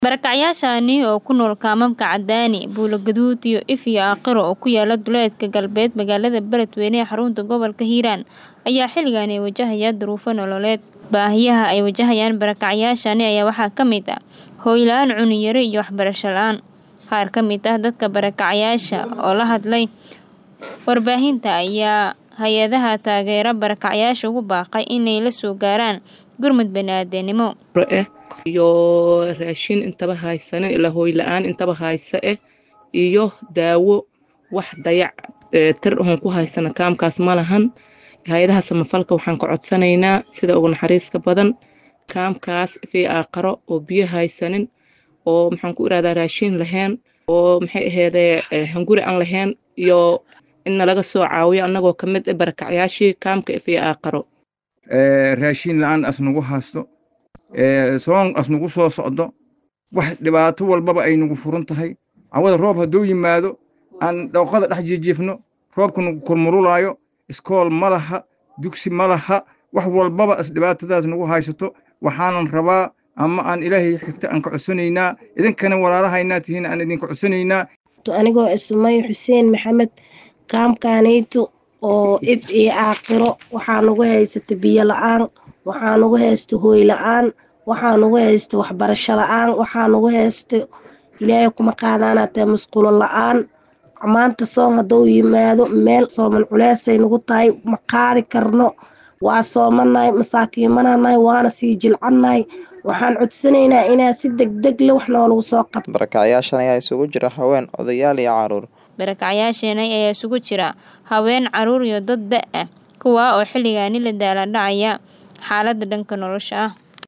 Barakacyaashani oo ku nool kaamamka Cadaani, Buulo Gaduud iyo If iyo Aakhiro oo ku yaala duleedka galbeed magaalada Beledweyne ee xarunta gobolka Hiiraan ayaa xilligan wajahaya duruufo nololeed. Baahiyaha ay wajahayaan barakacyaashani ayaa waxaa ka mid ah hoy la'aan, cunno yari iyo waxbarasho la'aan. Qaar ka mid ah dadka barakacyaasha oo la hadlay warbaahinta ayaa hay'adaha taageera barakacyaasha ugu baaqay inay la soo gaaraan gurmad bani'aadantinimo. iyo raashin intaba haysanin ilaa hooy la-aan intaba haysa eh iyo daawo wax dayac tir ahon ku haysana kaamkaas ma lahan hay-adaha samafalka waxaan ka codsanaynaa sida ugu naxariiska badan kaamkaas fii aaqaro oo biyo haysanin oo maxaan ku irahdaa raashin lahayn oo maxay aheedee hunguri aan lahayn iyo inna laga soo caawiyo annagoo ka mid ah barakacyaashii kaamka fii aaqaro raashin la-aan asnagu haysto soon asnagu soo socdo wax dhibaato walbaba ay nagu furan tahay cawada roob hadduu yimaado aan dhooqada dhex jijiifno roobka nagu kormurulaayo iskool ma laha dugsi ma laha wax walbaba is dhibaatadaas nagu haysato waxaanan rabaa ama aan ilaahay xigta aan ka codsanaynaa idinkana walaalahaynaa tihiin aan idinka codsanaynaa anigoo ismay xuseen maxamed kaamkaanayto oo if iyo aakhiro waxaa nagu haysata biyo la-aan waxaa nagu haysta hooy la-aan waxaa nagu haysta waxbarasho la-aan waxaa nagu haysta ilaahay kuma qaadaanaatee musqulo la-aan maanta soon hadduu yimaado meel sooman culeysay nagu tahay ma qaadi karno waa soomanahay masaakiimananahay waana sii jilcannahay waxaan codsanaynaa inaa si degdeg le wax noolagu soo qabto barakacyaashan ayaa isugu jira haween odayaal iyo caruur barakacyaashani ayaa isugu jira haween caruur iyo dad da ah kuwaa oo xilligaani la daaladhacaya xaaladda dhanka nolosha ah